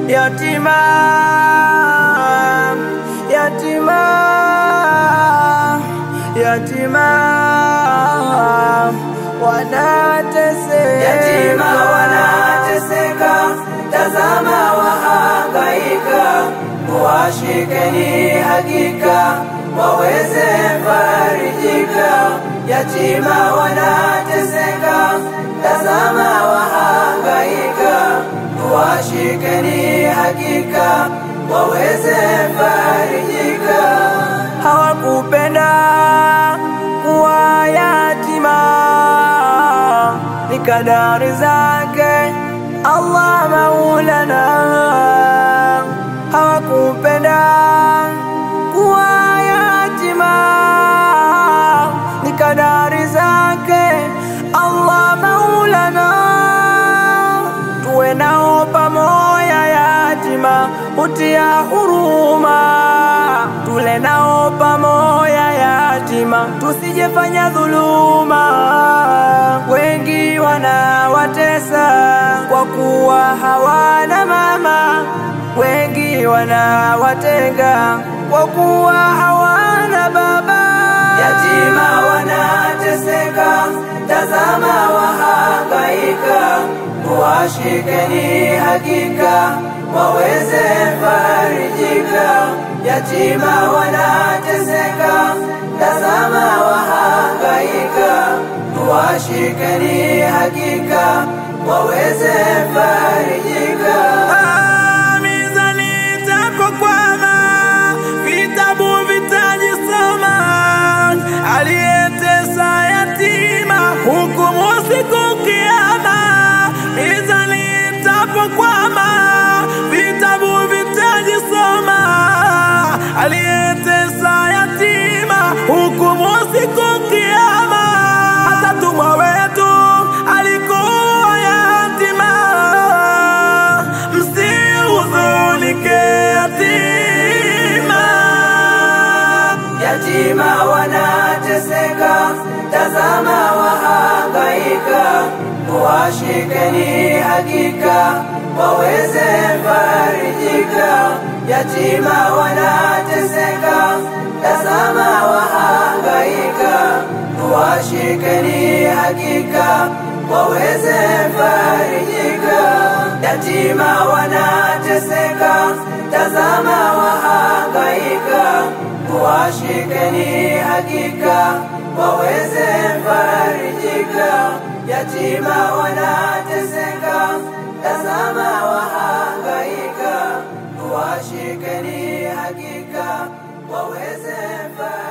yatima, yatima, yatima wanateseka, yatima wanateseka, tazama wahangaika, washikeni hakika waweze farijika. Yatima wanateseka, tazama wahangaika, washikeni hakika waweze farijika. hawakupenda kuwa yatima, ni kadari zake Allah Maulana. Hawakupenda kuwa yatima, ni kadari zake Allah Maulana. Tuwe nao pamoja yatima, utia huruma, tule nao pamoja yatima, tusijefanya dhuluma. Wengi wanawatesa kwa kuwa hawana mama, wengi wanawatenga kwa kuwa hawana baba. Yatima wanateseka, tazama wahangaika, washikeni hakika waweze farijika. Yatima wanateseka, tazama wahangaika, washikeni hakika waweze farijika. Ah, mizani itapokwama, vitabu vitajisoma. Aliyetesa yatima, hukumu siku Kiyama. Mizani itapokwama, vitabu vitajisoma. Aliyetesa yatima, hukumu siku Kiyama. Hata tumwa wetu alikuwa yatima, msihuzunike yatima. Yatima wanateseka, tazama wahangaika, washikeni hakika waweze farijika. Yatima wanateseka, tazama wahangaika, washikeni hakika waweze farijika. Yatima wanateseka, tazama wahangaika, washikeni hakika waweze farijika. Yatima wanateseka, tazama wahangaika, washikeni hakika waweze farijika.